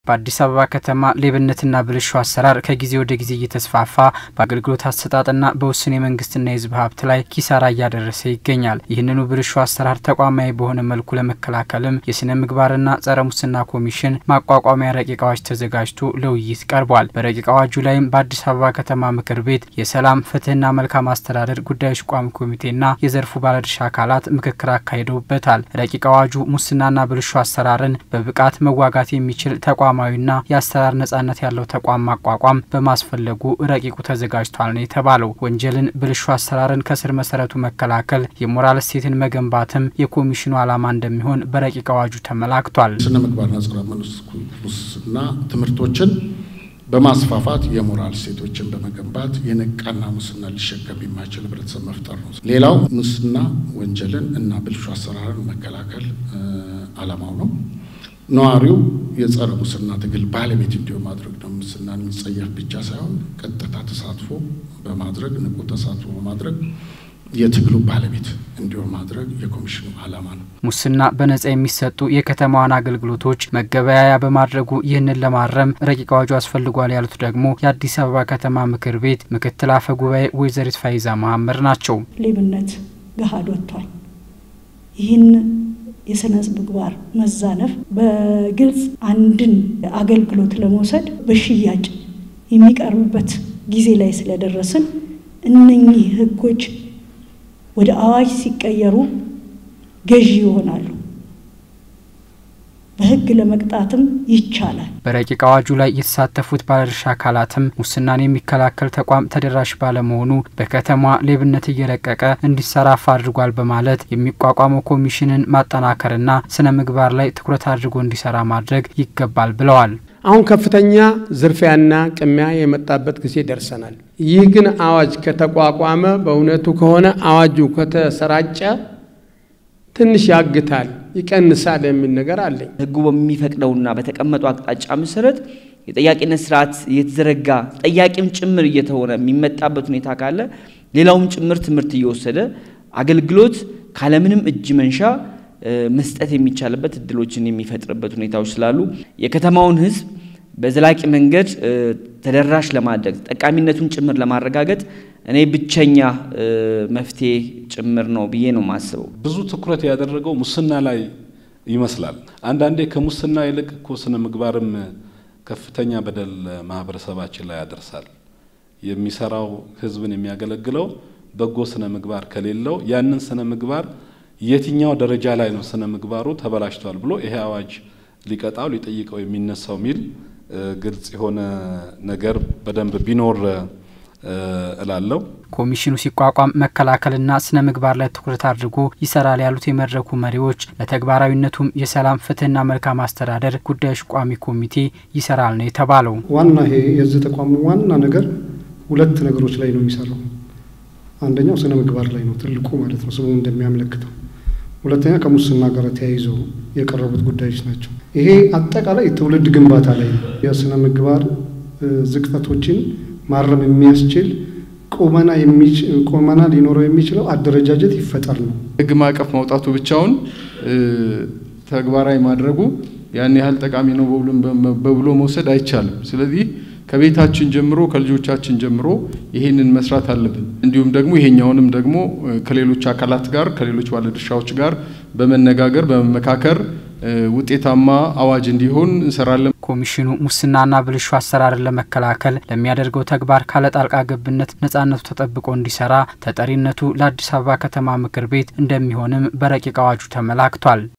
በአዲስ አበባ ከተማ ሌብነትና ብልሹ አሰራር ከጊዜ ወደ ጊዜ እየተስፋፋ በአገልግሎት አሰጣጥና በውስን የመንግስትና የሕዝብ ሀብት ላይ ኪሳራ እያደረሰ ይገኛል። ይህንኑ ብልሹ አሰራር ተቋማዊ በሆነ መልኩ ለመከላከልም የስነ ምግባርና ጸረ ሙስና ኮሚሽን ማቋቋሚያ ረቂቅ አዋጅ ተዘጋጅቶ ለውይይት ቀርቧል። በረቂቅ አዋጁ ላይም በአዲስ አበባ ከተማ ምክር ቤት የሰላም ፍትህና መልካም አስተዳደር ጉዳዮች ቋሚ ኮሚቴና የዘርፉ ባለድርሻ አካላት ምክክር አካሂደውበታል። ረቂቅ አዋጁ ሙስናና ብልሹ አሰራርን በብቃት መዋጋት የሚችል ተቋማዊና የአሰራር ነጻነት ያለው ተቋም ማቋቋም በማስፈለጉ ረቂቁ ተዘጋጅቷል ነው የተባለው። ወንጀልን፣ ብልሹ አሰራርን ከስር መሰረቱ መከላከል፣ የሞራል እሴትን መገንባትም የኮሚሽኑ ዓላማ እንደሚሆን በረቂቅ አዋጁ ተመላክቷል። ስነ ምግባርና ጸረ ሙስና ትምህርቶችን በማስፋፋት የሞራል እሴቶችን በመገንባት የነቃና ሙስና ሊሸከም የማይችል ህብረተሰብ መፍጠር ነው። ሌላው ሙስና ወንጀልን እና ብልሹ አሰራርን መከላከል ዓላማው ነው። ነዋሪው የጸረ ሙስና ትግል ባለቤት እንዲሆን ማድረግ ነው። ሙስናን የሚጸየፍ ብቻ ሳይሆን ቀጥታ ተሳትፎ በማድረግ ንቁ ተሳትፎ በማድረግ የትግሉ ባለቤት እንዲሆን ማድረግ የኮሚሽኑ ዓላማ ነው። ሙስና በነጻ የሚሰጡ የከተማዋን አገልግሎቶች መገበያያ በማድረጉ ይህንን ለማረም ረቂቅ አዋጁ አስፈልጓል ያሉት ደግሞ የአዲስ አበባ ከተማ ምክር ቤት ምክትል አፈ ጉባኤ ወይዘሪት ፋይዛ መሀመድ ናቸው። ሌብነት ገሃድ ወጥቷል። ይህን የስነ ምግባር መዛነፍ በግልጽ አንድን አገልግሎት ለመውሰድ በሽያጭ የሚቀርብበት ጊዜ ላይ ስለደረስን እነኚህ ህጎች ወደ አዋጅ ሲቀየሩ ገዢ ይሆናሉ። በህግ ለመቅጣትም ይቻላል። በረቂቅ አዋጁ ላይ የተሳተፉት ባለድርሻ አካላትም ሙስናን የሚከላከል ተቋም ተደራሽ ባለመሆኑ በከተማ ሌብነት እየረቀቀ እንዲሰራፋ አድርጓል በማለት የሚቋቋመው ኮሚሽንን ማጠናከርና ስነ ምግባር ላይ ትኩረት አድርጎ እንዲሰራ ማድረግ ይገባል ብለዋል። አሁን ከፍተኛ ዝርፊያና ቅሚያ የመጣበት ጊዜ ደርሰናል። ይህ ግን አዋጅ ከተቋቋመ በእውነቱ ከሆነ አዋጁ ከተሰራጨ ትንሽ ያግታል፣ ይቀንሳል የሚል ነገር አለኝ። ህጉ በሚፈቅደውና በተቀመጠው አቅጣጫ መሰረት የጠያቂነት ስርዓት እየተዘረጋ ጠያቂም ጭምር እየተሆነ የሚመጣበት ሁኔታ ካለ ሌላውም ጭምር ትምህርት እየወሰደ አገልግሎት ካለምንም እጅ መንሻ መስጠት የሚቻልበት እድሎችን የሚፈጥርበት ሁኔታዎች ስላሉ የከተማውን ህዝብ በዘላቂ መንገድ ተደራሽ ለማድረግ ጠቃሚነቱን ጭምር ለማረጋገጥ እኔ ብቸኛ መፍትሄ ጭምር ነው ብዬ ነው የማስበው። ብዙ ትኩረት ያደረገው ሙስና ላይ ይመስላል። አንዳንዴ ከሙስና ይልቅ እኮ ስነ ምግባርም ከፍተኛ በደል ማህበረሰባችን ላይ ያደርሳል። የሚሰራው ህዝብን የሚያገለግለው በጎ ስነ ምግባር ከሌለው ያንን ስነ ምግባር የትኛው ደረጃ ላይ ነው ስነ ምግባሩ ተበላሽቷል ብሎ ይሄ አዋጅ ሊቀጣው ሊጠይቀው የሚነሳው ሚል ግልጽ የሆነ ነገር በደንብ ቢኖር እላለሁ። ኮሚሽኑ ሲቋቋም መከላከልና ስነ ምግባር ላይ ትኩረት አድርጎ ይሰራል ያሉት የመድረኩ መሪዎች ለተግባራዊነቱም የሰላም ፍትህና መልካም አስተዳደር ጉዳዮች ቋሚ ኮሚቴ ይሰራል ነው የተባለው። ዋና ይሄ የዚህ ተቋም ዋና ነገር ሁለት ነገሮች ላይ ነው የሚሰራው። አንደኛው ስነ ምግባር ላይ ነው ትልቁ ማለት ነው ስሙ እንደሚያመለክተው። ሁለተኛ ከሙስና ጋር ተያይዞ የቀረቡት ጉዳዮች ናቸው። ይሄ አጠቃላይ ትውልድ ግንባታ ላይ ነው። የስነ ምግባር ዝቅጠቶችን ማረም የሚያስችል ቁመና ቁመና ሊኖረው የሚችለው አደረጃጀት ይፈጠር ነው። ህግ ማዕቀፍ ማውጣቱ ብቻውን ተግባራዊ ማድረጉ ያን ያህል ጠቃሚ ነው በብሎ መውሰድ አይቻልም። ስለዚህ ከቤታችን ጀምሮ ከልጆቻችን ጀምሮ ይሄንን መስራት አለብን። እንዲሁም ደግሞ ይሄኛውንም ደግሞ ከሌሎች አካላት ጋር ከሌሎች ባለድርሻዎች ጋር በመነጋገር በመመካከር ውጤታማ አዋጅ እንዲሆን እንሰራለን። ኮሚሽኑ ሙስናና ብልሹ አሰራርን ለመከላከል ለሚያደርገው ተግባር ካለ ጣልቃ ገብነት ነጻነቱ ተጠብቆ እንዲሰራ ተጠሪነቱ ለአዲስ አበባ ከተማ ምክር ቤት እንደሚሆንም በረቂቅ አዋጁ ተመላክቷል።